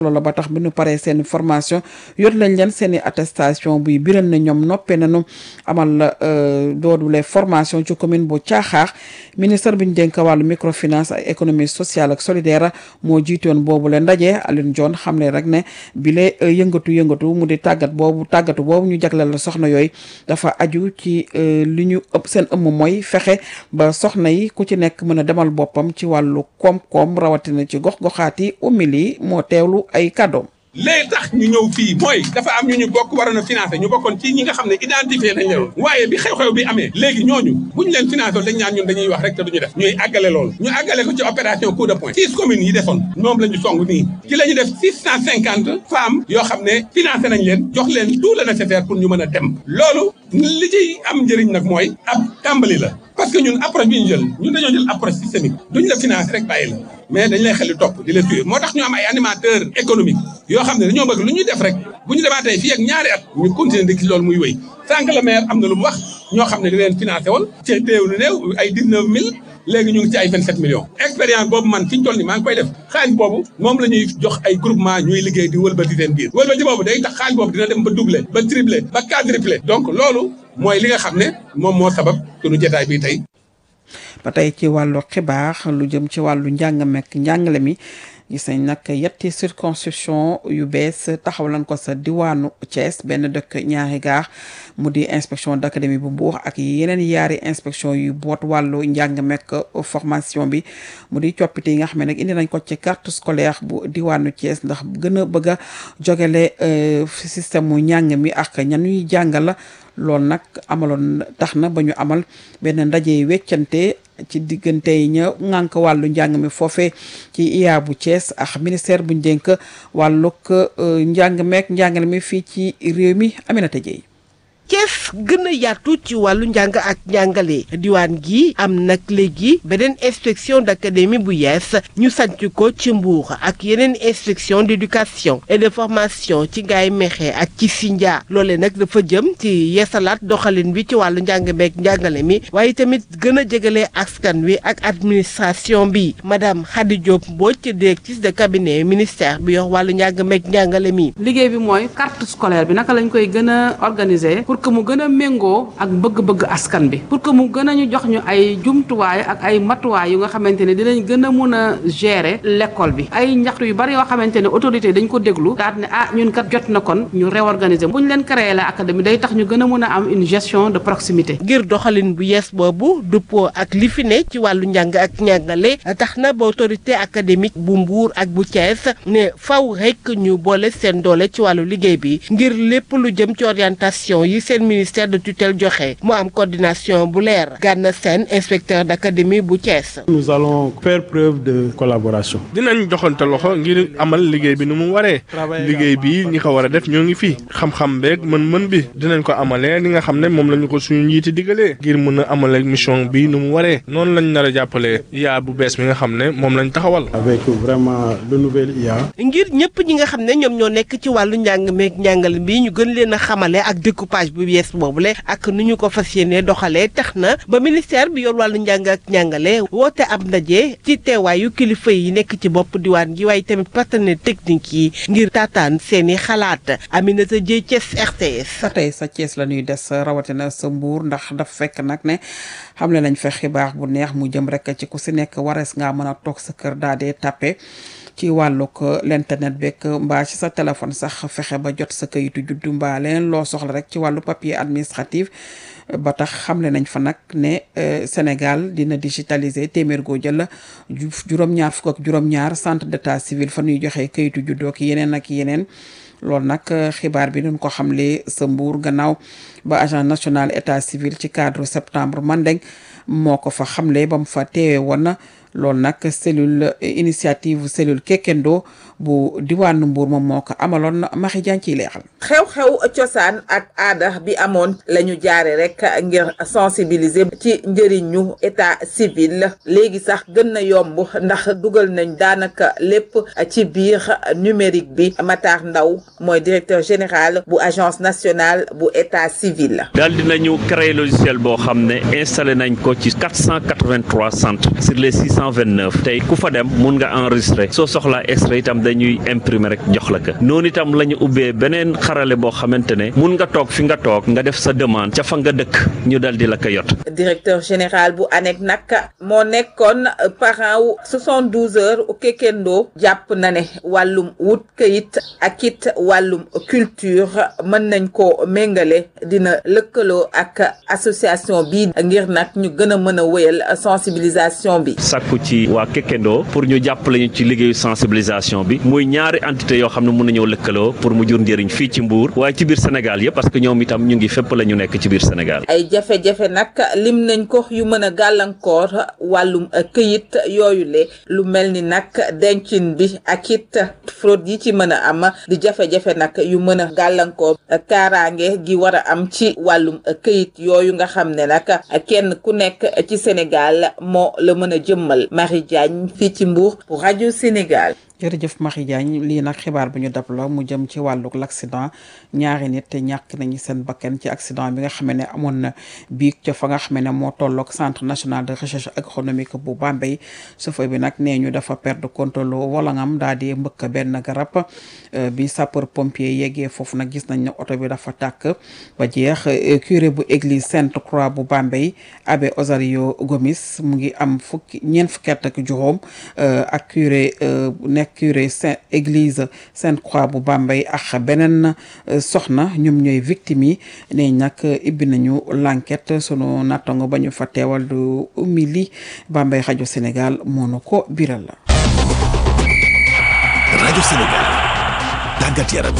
loolu ba tax bi ñu paree seen formation yor lañ leen seen i attestation buy biral na ñoom noppee nañu amal doodule formation ci commune bu Caaxaax ministre bi ñu dénk wàllu microfinance ak économie sociale ak solidaire moo jiitoon boobu le ndaje Alioune Dione xam ne rek ne bile yëngatu yëngatu mu di tàggat boobu tàggatu boobu ñu jagleel la soxna yooyu dafa aju ci li ñu ëpp seen ëmm mooy fexe ba soxna yi ku ci nekk mën a demal boppam ci wàllu koom-koom rawatina ci gox-goxaati umili moo teewlu ay kàddoom léegi tax ñu ñëw fii mooy dafa am ñu ñu bokk waroon a financé ñu bokkoon ci ñi nga xam ne identifié nañ leen waaye bi xew-xew bi amee léegi ñooñu bu ñu leen financé dañ ñaan ñun dañuy wax rek te duñu def ñuy àggale loolu ñu àggale ko ci opération coup de poing six communes yi desoon moom la ñu song nii ci la ñu def six cent cinquante femmes yoo xam ne financé nañ leen jox leen tout le nécessaire pour ñu mën a dem loolu li ciy am njëriñ nag mooy ab tàmbali la parce que ñun approche bi ñu jël ñun dañoo jël approche systémique duñ la financé rek bàyyi la mais dañ lay xel di topp di la tuye moo tax ñu am ay animateur économique yoo xam ne dañoo bëgg lu ñuy def rek bu ñu demaatee fii ak ñaari at ñu continuer di gis loolu muy wéy sànq le maire am na lu mu wax ñoo xam ne di leen financé woon ci téew lu néew ay dix neuf mille léegi ñu ngi ci ay vingt sept millions expérience boobu man fi ñu toll ni maa ngi koy def xaalis boobu moom la ñuy jox ay groupement ñuy liggéey di wëlbati seen biir wëlbati boobu day tax xaalis boobu dina dem ba doublé ba triplé ba quadruplé donc loolu mooy li nga xam ne moom moo sabab sunu jotaay bii tey ba tey ci wàllu xibaar lu jëm ci wàllu njàng mekk njàngale mi gis nañ nag yetti circonscription yu bees taxaw lañ ko sa diwaanu Thiès benn dëkk ñaari gaar mu di inspection d'académie bu Mbour ak yeneen yaari inspection yu boot wàllu njàng mekk formation bi mu di coppite yi nga xam ne nag indi nañ ko ci carte scolaire bu diwaanu Thiès ndax gën a bëgg a jogale système mu njàng mi ak ñanuy jàngal loolu nag amaloon tax na ba ñu amal benn ndaje weccante ci diggante yi ña ŋànk wàllu njàng mi foofee ci IA bu Thiès ak ministère buñ dénk wàllug njàng meek njàngale mi fii ci réew mi Aminata Dieye Thiès gën a yaatu ci wàllu njàng ak njàngale diwaan gi am nag léegi beneen inspection d'académie bu yees ñu sanc ko ci Mbour ak yeneen inspection d'éducation et de formation ci Ngaye Mékhé ak ci Sindia loole nag dafa jëm ci yeesalaat doxalin bi ci wàllu njàng meek njàngale mi waaye tamit gën a jegale askan wi ak administration bi madame Khady Diop Mbodj directrice de cabinet ministère bi yor wàllu njàng meek njàngale mi. liggéey bi mooy carte scolaire bi naka lañ koy gën a organiser pour que mu gën a méngoo ak bëgg-bëgg askan bi pour que mu gën a ñu jox ñu ay jumtuwaay ak ay matuwaay yu nga xamante ne dinañ gën a mun a gérer l'école bi ay ñaxtu yu bari yoo xamante ne autorité dañ ko déglu daal ne ah ñun kat jot na kon ñu réorganiser bu ñu leen créer la académie day tax ñu gën a mun a am une gestion de proximité. ngir doxalin bu yees boobu dëppoo ak li fi ne ci wàllu njàng ak njàngale tax na ba autorité académique bu Mbour ak bu Thiès ne faw rek ñu boole seen doole ci wàllu liggéey bi ngir lépp lu jëm ci orientation yi seen ministère de tutelle joxe mu am coordination bu leer Gana Sène inspecteur d'académie bu Thiès. nous allons faire preuve de collaboration. dinañ joxante loxo ngir amal liggéey bi nu mu waree liggéey bi ñi ko war a def ñoo ngi fi xam-xam beeg mën-mën bi dinañ ko amalee li nga xam ne moom la ñu ko suñu njiiti digalee ngir mën a amalee mission bi nu mu waree noonu lañ nar a jàppalee yaa bu bees bi nga xam ne moom lañ taxawal. avec vraiment le nouvel IA. ngir ñëpp ñi nga xam ne ñoom ñoo nekk ci wàllu njàng meeg njàngal bi ñu gën leen a xamale ak découpage bu yees boobule ak nu ñu ko fas yéenee doxalee tax na ba ministère bi yor wàllu njàng ak njàngale woote ab ndaje ci teewaayu kilifa yi nekk ci bopp diwaan gi waaye tamit partenaire technique yi ngir taataan seeni xalaat Aminata Dieye Thiès RTS. sa tey sa Thiès la ñuy des rawatina sa Mbour ndax daf fekk nag ne xam le nañ fa xibaar bu neex mu jëm rek ci ku si nekk warees ngaa mën a toog sa kër daal dee tàppe ci wàllug l'internet beeg mbaa ci sa téléphone sax fexe ba jot sa kayitu juddu mbaa leneen loo soxla rek ci wàllu papier administratif ba tax xamle nañ fa nag ne Sénégal dina digitaliser téeméer goo jël juróom-ñaar fukk ak juróom-ñaar centre d'état civil fa ñuy joxe kayitu juddu ak yeneen ak yeneen loolu nag xibaar bi duñ ko xamle sa Mbour gannaaw ba agent national état civil ci cadre septembre Mandeng moo ko fa xamle ba mu fa teewee woon na loolu nag cellule initiative cellule Kekendo bu diwaanu Mbour moom moo ko amaloon Maxi Jaan ciy leexal. xew-xew cosaan ak aada bi amoon la ñu jaare rek ngir sensibiliser ci njëriñu état civil léegi sax gën na yomb ndax dugal nañ daanaka lépp ci biir numérique bi Matar Ndaw mooy directeur général bu agence nationale bu état civil. daal dinañu créer logiciel boo xam ne installé nañ ko ci 483 centres sur les 629 tey ku fa dem mun nga enregistrer soo soxlaa extrait itam dañ dañuy imprimer rek jox la ko noonu itam la ñu ubbee beneen xarale boo xamante ne mun nga toog fi nga toog nga def sa demande ca fa nga dëkk ñu dal di la ko yot directeur général bu ANEC nag moo nekkoon parent wu 72 heures u Kekendo jàpp na ne wàllum wut kayit ak it wàllum culture mën nañ ko méngale dina lëkkaloo ak association bi ngir nag ñu gën a mën a wéyal sensibilisation bi. sàkku ci waa Kekendo pour ñu jàppale ñu ci liggéeyu sensibilisation bi muy ñaari entité yoo xam ne mun nañoo lëkkaloo pour mu jur njëriñ fii ci Mbour waaye ci biir Sénégal yëpp parce que ñoom itam ñu ngi fépp la ñu nekk ci biir Sénégal. ay jafe-jafe nag lim nañ ko yu mën a gàllankoor wàllum këyit yooyu le lu mel ni nag dencin bi ak it fraude yi ci mën a am di jafe-jafe nag yu mën a gàllankoor kaaraange gi war a am ci wàllum këyit yooyu nga xam ne nag kenn ku nekk ci Sénégal moo la mën a jëmmal Marie Diagne fii ci Mbour pour rajo Sénégal. jërëjëf Marie Diagne lii nag xibaar bi ñu dab la mu jëm ci wàllug l'accident ñaari nit te ñàkk nañu seen bakkan ci accident bi nga xam ne amoon na biig ca fa nga xam ne moo tolloog centre national de recherche agronomique bu Bambey chauffeur bi nag nee ñu dafa perdre contrôle volangam daal di mbëkk benn garab bi sapeur pompier yeggee foofu nag gis nañ ne oto bi dafa tàkk ba jeex curé bu église Sainte Croix bu Bambey abbé Osario Gomis mu ngi am fukki ñeent fukki at ak juróom ak curé nekk curé saint église Sainte Croix bu Bambey ak beneen soxna ñoom ñooy victimes yi ne nag ibbi nañu l'enquête sunu nattango ba ñu fa teewal du umili Bambey rajo Sénégal moo nu ko biral la rajo Sénégal tàggat yaram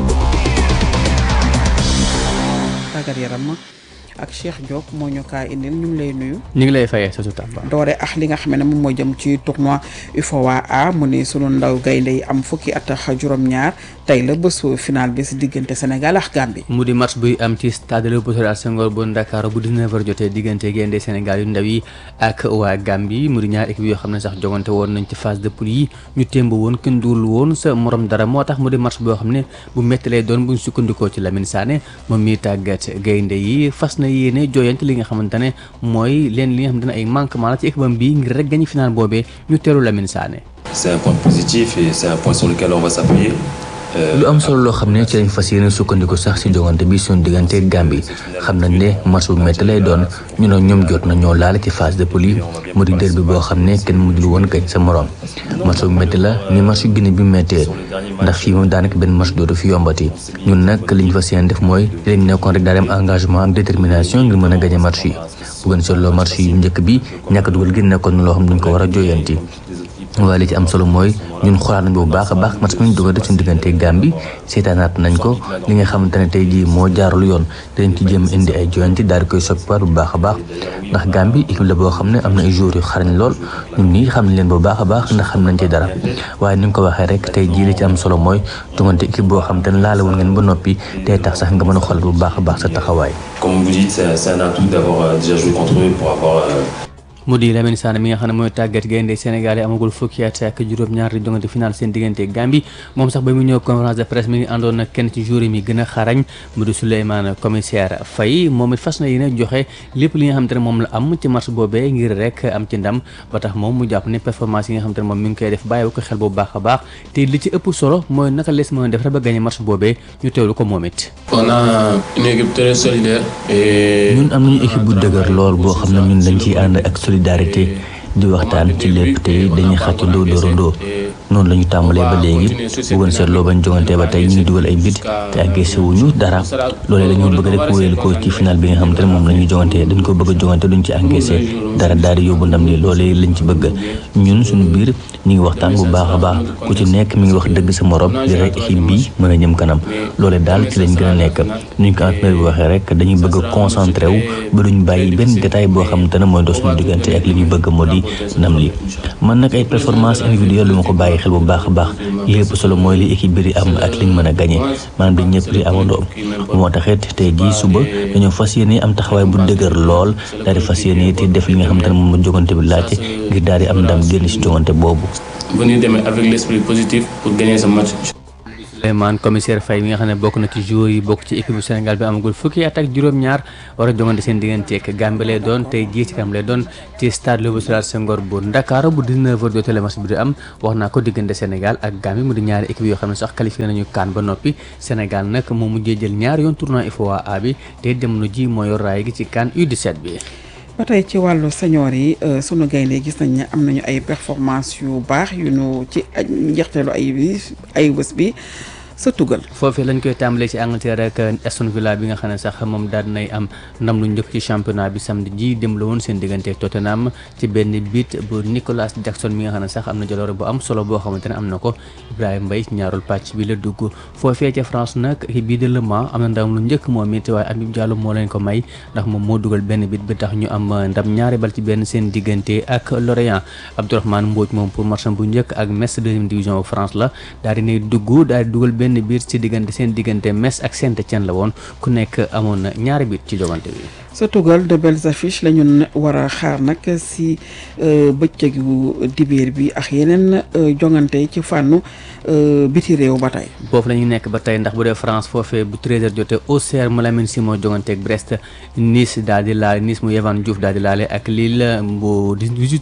tàggat yaram ak Cheikh Diop moo ñu kaa indil ñu ngi lay nuyu. ñu ngi lay fayee sa su tàmba. doore ak li nga xam ne moom moo jëm ci tournoi UFOA A mu ne sunu ndaw gaynde yi am fukki at ak juróom-ñaar tey la bésu final bi si diggante Sénégal ak Gambie. mu di match buy am ci stade Léopold Sédar Senghor bu Ndakaaru bu 19h jotee diggante gaynde Sénégal yu ndaw yi ak waa Gambie mu di ñaar équipe yoo xam ne sax jogante woon nañ ci phase de poule yi ñu témb woon kenn duul woon sa morom dara moo tax mu di match boo xam ne bu métti lay doon buñ sukkandikoo ci Lamine Sané moom miy tàggat gaynde yi fas na yéene jooyante li nga xamante ne mooy leen li nga xamante ne ay manquement la ci équipe am bi ngir rek gañi final boobee ñu teelu Lamine Sané. c'est un point positif et c'est un point sur lequel on va s'appuyer. lu am solo loo xam ne ci lañ fas yéene sukkandiku sax si jogante bi suñu diggante Gambie xam nañ ne match bu métti lay doon ñu ne ñoom jot na ñoo laale ci phase de poule yi mu di derby boo xam ne kenn mujjul woon gañ sa morom match bu métti la ni match yu Guinée bi méttee ndax fii moom daanaka benn match dootu fi yombati ñun nag li ñu fas yéene def mooy li lañ nekkoon rek daa dem engagement ak détermination ngir mën a gañe match yi bu gën seetloo match yu njëkk bi ñàkk dugal gi nekkoon na loo xam ne duñ ko war a jooyanti waaye li ci am solo mooy ñun xoolaat nañ bu baax a baax match bi ñu dugal suñu diggante Gambie seetaanaat nañ ko li nga xamante ne tey jii moo jaarul yoon dinañ ci jéem indi ay joyanti daal di koy soppiwaat bu baax a baax ndax Gambie équipe la boo xam ne am na ay joueurs yu xarañ lool ñun nii xam nañ leen bu baax a baax ndax xam nañ ci dara waaye ni nga ko waxee rek tey jii li ci am solo mooy jongante équipe boo xam te ne laalawul ngeen ba noppi tey tax sax nga mën a xoolaat bu baax a baax sa taxawaay. Comme vous dites, c'est c'est un atout d'avoir déjà joué contre eux pour avoir. mu di Lamine Sané mi nga xam ne mooy tàggat gaynde Sénégal yi amagul fukki at ak juróom-ñaar di jongante final seen diggante Gambie moom sax ba mu ñëw conférence de presse mi ngi àndoon na kenn ci joueur mi gën a xarañ mu di Souleymane commissaire Faye moom it fas na yéene joxe lépp li nga xamante ne moom la am ci match boobee ngir rek am ci ndam ba tax moom mu jàpp ne performance yi nga xamante ne moom mi ngi koy def bàyyi ko xel bu baax a baax te li ci ëpp solo mooy naka lees mën a def rek ba gagné match boobee ñu teewlu ko moom it. on a une équipe très solidaire et. ñun am nañu équipe bu dëgër lool boo xam ne ñun dañ ciy ànd ak solidarité di waxtaan ci lépp te dañuy xàccandoo dóorandoo noonu la ñu tàmbalee ba léegi bu gën seetloo bañ jongante ba tey ñu ngi dugal ay bit te agressé wuñu dara loolee la ñu bëgg rek wéyal ko ci final bi nga xamante ne moom la ñuy jongante dañ ko bëgg a jongante duñ ci encaissé dara daal di yóbbu ndam li loolee lañ ci bëgg ñun suñu biir ñu ngi waxtaan bu baax a baax ku ci nekk mi ngi wax dëgg sa morom di rek équipe bi mën a jëm kanam loolee daal ci lañ gën a nekk nuñ ko entraîneur bi waxee rek dañuy bëgg a concentré wu ba duñ bàyyi benn détail boo xamante ne mooy dox suñu diggante ak li ñu bëgg moo di ndam li man nag ay performance individuelle lu ma ko bàyyi xel bu baax a baax lépp solo mooy li équipe bi di am ak liñ mën a gagné maanaam dañ ñëpp di amandoo moo taxit tey jii suba dañoo fas yéene am taxawaay bu dëgër lool daal di fas yéene te def li nga xamante ne moom la jogante bi laajte ngir daal di am ndam génn si jogante boobu. venir demee avec l'esprit positif pour gagner ce match. Souleymane commissaire Faye mi nga xam ne bokk na ci joueurs yi bokk ci équipe bu Sénégal bi amagul fukki at ak juróom-ñaar war a jongante seen diggante ak Gambie lay doon tey jii ci kam lay doon ci stade Léopold Sédar Senghor bu Ndakaaru bu 19h jotee la match bi di am wax naa ko diggante Sénégal ak Gambie mu di ñaari équipe yoo xam ne sax qualifié nañu kaan ba noppi Sénégal nag moo mujjee jël ñaari yoon tournoi UFOA A bi te jamono ji moo yor raay gi ci kaan U17 bi. ba tey ci wàllu senior yi sunu gaynde gis nañ ne am nañu ay performance yu baax yu nu ci njeexteelu ay ay bés bi sa tugal foofee lañ koy tàmbalee ci Angleterre ak Aston Villa bi nga xam ne sax moom daal dinay am ndam lu njëkk ci championnat bi samedi ji dem la woon seen diggante ak Tottenham ci benn bit bu Nicolas Jackson mi nga xam ne sax am na jaloore bu am solo boo xamante ne am na ko Ibrahima Mbaye ci ñaarul pàcc bi la dugg foofee ca France nag bii de Le Mans am na ndam lu njëkk moom it waaye Habib Diallo moo leen ko may ndax moom moo dugal benn bit bi tax ñu am ndam ñaari bal ci benn seen diggante ak Lorient Abdourahmane Mbodj moom pour match bu njëkk ak Metz deuxième division bu France la daal dinay dugg daal di dugal benn biir ci diggante seen diggante Metz ak Saint-Étienne la woon ku nekk amoon na ñaari bit ci jogante bi. sa tugal de belles affiches la ñu war a xaar nag si bëccëgu dibéer bi ak yeneen jongante ci fànnu biti réew ba tey. foofu la ñu nekk ba tey ndax bu dee France foofee bu 13h jotee Auxerre Malamine Simon jongante ak Brest Nice daal di laale Nice mu Yehvan Diouf daal di laale ak Lille bu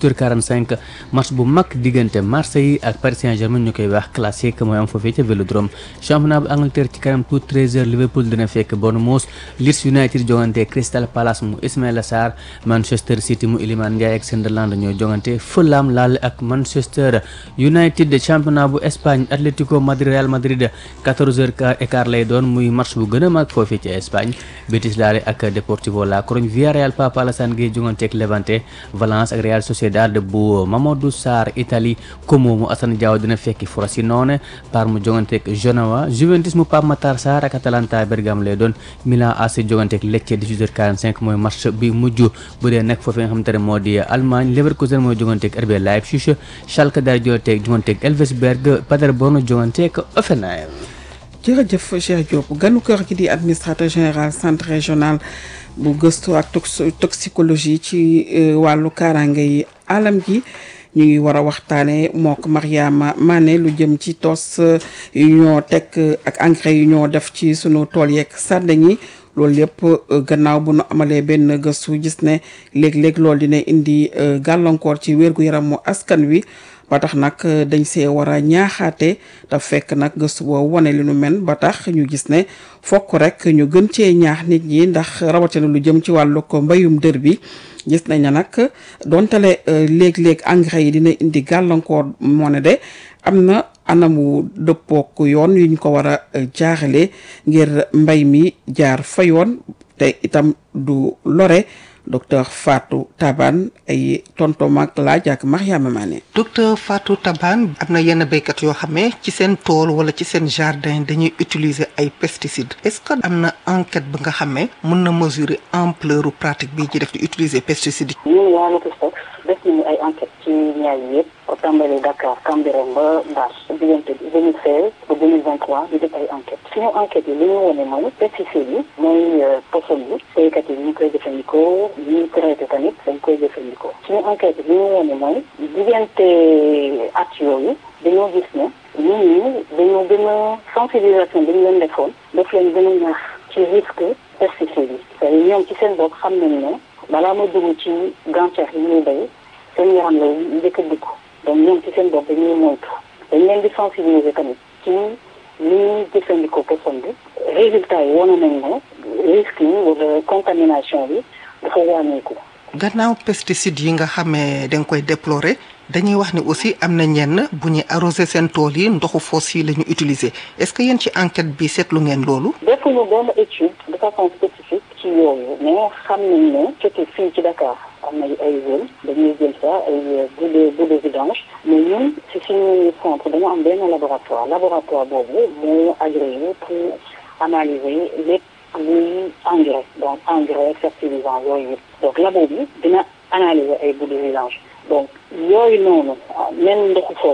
18h45 match bu mag diggante Marseille ak Paris Saint-Germain ñu koy wax classique mooy am foofee ca Vélodrome championnat bu Angleterre ci kanam tout 13h Liverpool dina fekk Bournemouth Leeds United jongante Crystal Palace mu Ismaïla Sarr Manchester City mu Iliman Ndiaye ak Sunderland ñoo jongante Fulham laale ak Manchester United championnat bu Espagne Atlético Madrid Real Madrid 14h écart lay doon muy match bu gën a mag foofee ci Espagne Betis laale ak Deportivo La Corogne Villarreal Papa Alassane Gueye jongante ak Levante Valence ak Real Sociedad bu Mamadou Sarr Italie Como mu Assane Diao dina fekki Frosinone Parme mu jongante ak Genoa Juventus mu Pape Matar Sarr ak Atalanta Bergame lay doon Milan AC jongante ak Lecce 18h45 mooy match bi mujj bu dee nag foofee nga xamante ne moo di Allemagne Leverkusen mooy jongante ak RB Leipzig Schalke daal jongante ak jongante ak Elversberg Paderborn jongante ak Offenheim jërëjëf Cheikh Diop ganu kër gi di administrateur général centre régional bu gëstu ak toxicologie ci wàllu kaaraange yi alam gi ñu ngi war a waxtaanee mook Mariama Mané lu jëm ci tos yu ñoo teg ak engrais yu ñoo def ci sunu tool yeeg sàndeñ yi loolu yëpp gannaaw bu nu amalee benn gëstu gis ne léeg-léeg loolu dina indi gàllankoor ci wérgu yaramu askan wi ba tax nag dañ see war a ñaaxaate te fekk nag gëstu boobu wane li nu mel ba tax ñu gis ne fokk rek ñu gën cee ñaax nit ñi ndax rawatina lu jëm ci wàllu ko mbayum dër bi gis nañ ne nag dontale léeg-léeg engrais yi dina indi gàllankoor moo ne de am na anamu dëppook yoon yuñ ko war a jaaxale ngir mbay mi jaar fa yoon te itam du lore docteur Fatou Taban ay tontom ak laaj ak Mariama Mané docteur Fatou Taban am na yenn béykat yoo xam ne ci seen tool wala ci seen jardin dañuy utiliser ay pesticides est-ce que am na enquête ba nga xam ne mën na mesurer ampleur pratique bi ci def di utiliser pesticides yi. ñun waa Lotostox def nañu ay enquête ci ñaar yi yëpp au tàmbali Dakar Cambérène ba Mbass diggante 2016 ba 2023 di def ay enquête suñu enquête yi li ñu wane mooy pesticides yi mooy poson yi béykat yi ñu koy jëfandikoo ñuy traité tamit dañ koy jëfandikoo suñu enquête li ñu wane mooy diggante at yooyu dañoo gis ne nit ñi dañoo gën a sensibilisation bi ñu leen defoon daf leen gën a ñaax ci risque pesticides yi c'est ñoom ci seen bopp xam nañu ne balaa ma dugg ci gàncax yi ñuy béy seen yaram lay njëkk a dugg donc ñoom ci seen bopp dañuy moytu dañ leen di sensibiliser tamit ci li ñuy jëfandikoo poson bi résultat yi wane nañ ne risque yi wala contamination bi dafa wàññeeku. gannaaw pesticides yi nga xamee da nga koy déplorer dañuy wax ni aussi am na ñenn bu ñuy arroser seen tool yi ndoxu foos yi la ñu utiliser est-ce que yéen ci enquête bi seetlu ngeen loolu. defuñu benn étude de façon spécifique ci yooyu mais xam nañ ne surtout fii ci Dakar am na ay zone dañuy jël ça ay bout de bout de vidange mais ñun si suñu centre dañoo am benn laboratoire laboratoire boobu moo agréé pour analyser lépp luy engrais donc engrais fertilisant yooyu yëpp donc labo bi dina analyser ay bout de vidange donc yooyu noonu même ndoxu foos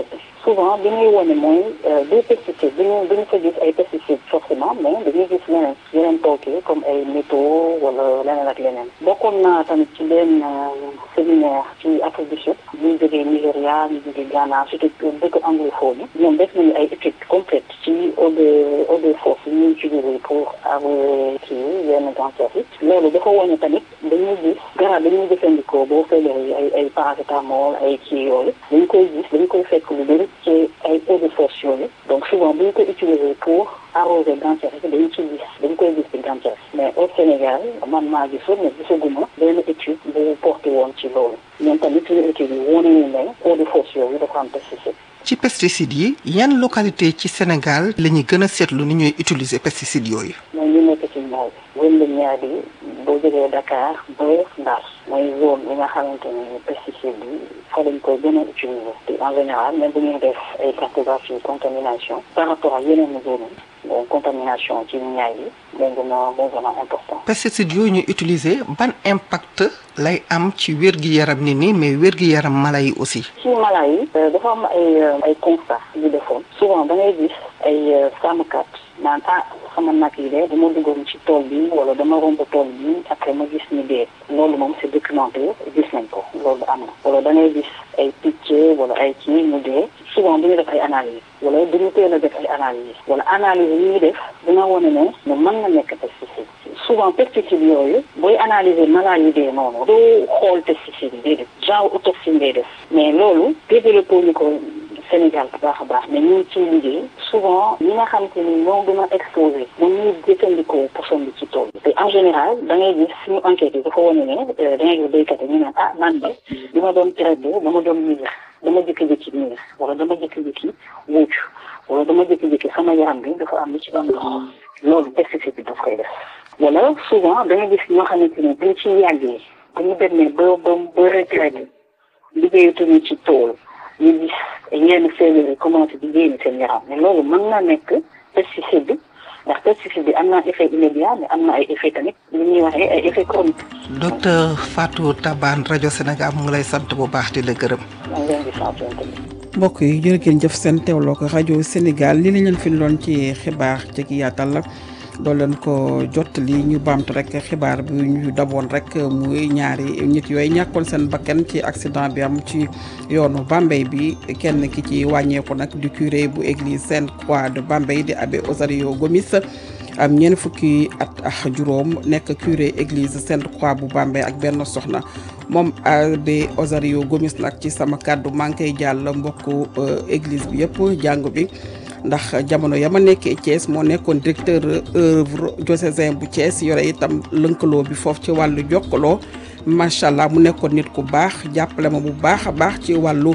souvent bi ñuy wane mooy des pesticides duñu duñu fa gis ay pesticides forcément mais dañuy gis leneen yeneen tooke comme ay métaux wala leneen ak leneen bokkoon naa tamit ci benn séminaire ci Afrique du Sud ñu jógee Nigéria ñu jógee Ghana surtout dëkk anglophone yi ñoom def nañu ay études complètes ci eau de eau de force yi ñuy utiliser pour arroser kii yenn gàncax yi loolu dafa wane tamit dañuy gis garab dañuy jëfandikoo boo feebaree ay ay paracétamol ay kii yooyu dañu koy gis dañu koy fekk lu bëri ci ay eau de force yooyu donc souvent bu ñu ko utiliser pour arroser gàncax yi dañu ci gis dañu koy gis ci gàncax mais au Sénégal man maa gisoon mais gisaguma benn étude bu porté woon ci loolu ñoom tamit suñu étude yi wane ñu ne eau de force yooyu dafa am pesticide ci pesticides yi yan localité ci Sénégal la ñuy gën a seetlu ni ñuy utiliser pesticides yooyu. mooy ñu nekk ci ñaar bi wënde ñaar bi boo jógee Dakar ba Ndar mooy zone yi nga xamante ni pesticide bi fa lañ koy gën a utiliser te en général même bu ñuy def ay cartographie contamination par rapport ak yeneen zone yi donc contamination ci ñaar yi moo gën a moo gën a important. pesticides yooyu ñuy utiliser ban impact lay am ci wér-gi-yaram nit ñi mais wér-gi-yaram mala yi aussi. ci mala yi dafa am ay ay constat yu defoon souvent da ngay gis ay sàmmkat naan ah sama nag yi de dama duggoon ci tool bi wala dama romb tool bi après ma gis ni dee loolu moom c'est documenté gis nañ ko loolu am na wala da ngay gis ay picc wala ay kii mu dee souvent du ñu def ay analyse wala du ñu teel a def ay analyse wala analyse yi ñuy def dina wane ne ne mën na nekk pesticide souvent pesticide yooyu booy analyser malade yi dee noonu doo xool pesticide yi déedéet genre autopsie ngay def mais loolu développé ñu ko Sénégal bu baax a baax mais ñu ngi ciy liggéey souvent ñi nga xam te ni ñoo gën a exposé moom ñuy jëfandikoo poson bi ci tool bi te en général da ngay gis suñu enquête yi dafa wane ne da ngay gis béykat yi ñu naan ah man de bi ma doon traité dama doon miir dama jékki-jékki miir wala dama jékki-jékki wuuc wala dama jékki-jékki sama yaram bi dafa am lu ci doon dox loolu pesticide bi daf koy def wala souvent da ngay gis ñoo xamante ni buñ ci yàggee bu ñu demee ba ba ba retraité liggéeyatuñu ci tool ñu gis yenn feebar yi commencé di génn seen yaram mais loolu mën na nekk pesticide bi ndax pesticide bi am na effet immédiat mais am na ay effet tamit li ñuy waxee ay effet chronique. docteur Fatou Tabane rajo Sénégal mu ngi lay sant bu baax di la gërëm. maa ngi leen di sant tamit. mbokk yi jërë ngeen jëf seen teewloo ko rajo Sénégal li la leen fi loon ci xibaar ci yaatal la doo leen ko jottali ñu baamtu rek xibaar bi ñu daboon rek muy ñaari nit yooyu ñàkkoon seen bakkan ci accident bi am ci yoonu Bambey bi kenn ki ci wàññeeku nag du curé bu église Sainte-Croix de Bambey di abbé Osario Gomis am ñeent fukki at ak juróom nekk curé église Sainte-Croix bu Bambey ak benn soxna moom abbé Osario Gomis nag ci sama kàddu maa ngi koy jàll mbokku église bi yëpp jàngu bi ndax jamono ya ma nekkee Thiès moo nekkoon directeur œuvre diocésain bu Thiès yore itam lënkaloo bi foofu ci wàllu jokkaloo macha allah mu nekkoon nit ku baax jàppale ma bu baax a baax ci wàllu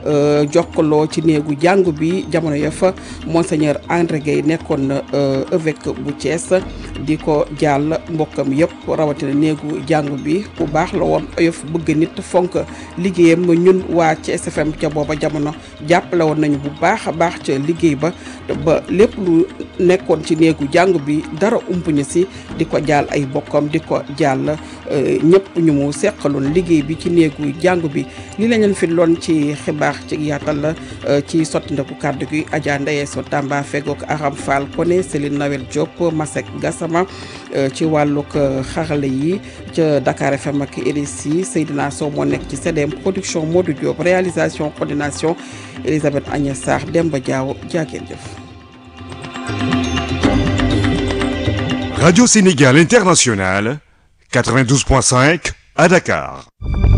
jokkaloo ci néegu jàngu bi jamono ya fa monseigneur André Guèye nekkoon na évêque bu Thiès di ko jàll mbokkam yëpp rawatina néegu jàngu bi bu baax la woon oyof bëgg nit fonk liggéeyam ñun waa Thiès FM ca booba jamono jàppale woon nañu bu baax a baax ca liggéey ba ba lépp lu nekkoon ci néegu jàngu bi dara umpuñu si di ko jàll ay bokkam di ko jàll ñëpp ñu mu seqaloon liggéey bi ci néegu jàngu bi li la leen fi loon ci xibaar ci yaatal la ci sotti ndeku kàddu gi Adja Ndeye So Tamba fegook Aram Fall Koné Céline Noël Diop Masek Gassama ci wàllug xarale yi ca Dakar FM ak RSI Seydina Sow moo nekk ci CDM production Modou Diop réalisation coordination Elisabeth Agnès Sarr Demba Diaw jaageen jëf Radio Sénégal International 92.5 à Dakar.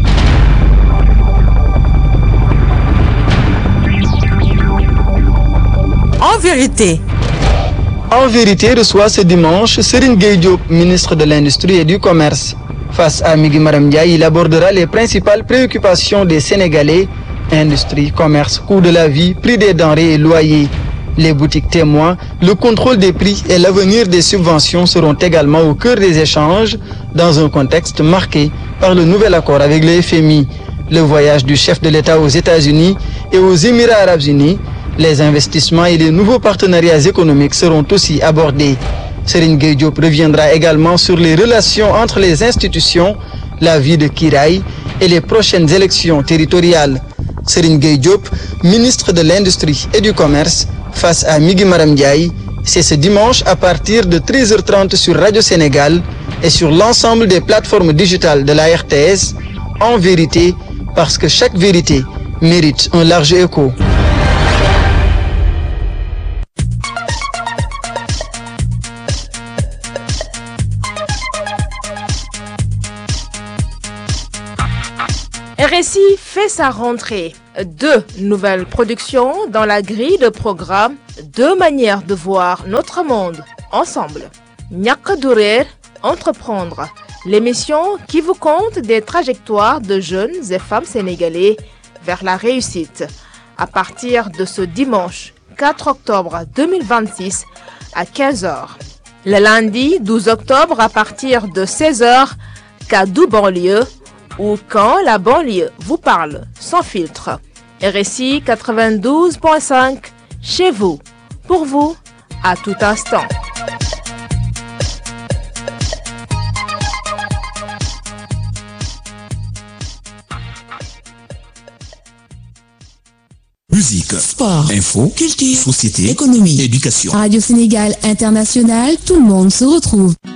En vérité. En vérité reçoit ce dimanche Serine Diop, ministre de l'Industrie et du Commerce. Face à Migui Maram Ndiaye, il abordera les principales préoccupations des Sénégalais, industrie, commerce, coût de la vie, prix des denrées et loyers. Les boutiques témoins, le contrôle des prix et l'avenir des subventions seront également au cœur des échanges dans un contexte marqué par le nouvel accord avec le FMI, le voyage du chef de l'État aux États-Unis et aux Émirats arabes unis, les investissements et les nouveaux partenariats économiques seront aussi abordés. Serine Diop reviendra également sur les relations entre les institutions, la vie de Kiraï et les prochaines élections territoriales. Serigne Gueye Diop, ministre de l'Industrie et du Commerce, face à Migui Maram Ndiaye. C'est ce dimanche à partir de 13h30 sur Radio Sénégal et sur l'ensemble des plateformes digitales de la RTS. En vérité, parce que chaque vérité mérite un large écho. RSI fait sa rentrée. Deux nouvelles productions dans la grille de programme, deux manières de voir notre monde ensemble. Ñàkk du réer, entreprendre, l'émission qui vous compte des trajectoires de jeunes et femmes sénégalais vers la réussite. À partir de ce dimanche 4 octobre 2026 à 15h. Le lundi 12 octobre à partir de 16h, Kadou banlieue ou quand la banlieue vous parle sans filtre. RSI 92.5 chez vous, pour vous, à tout instant. Musique, sport, info, culture, société, économie, éducation. Radio Sénégal International, tout le monde se retrouve.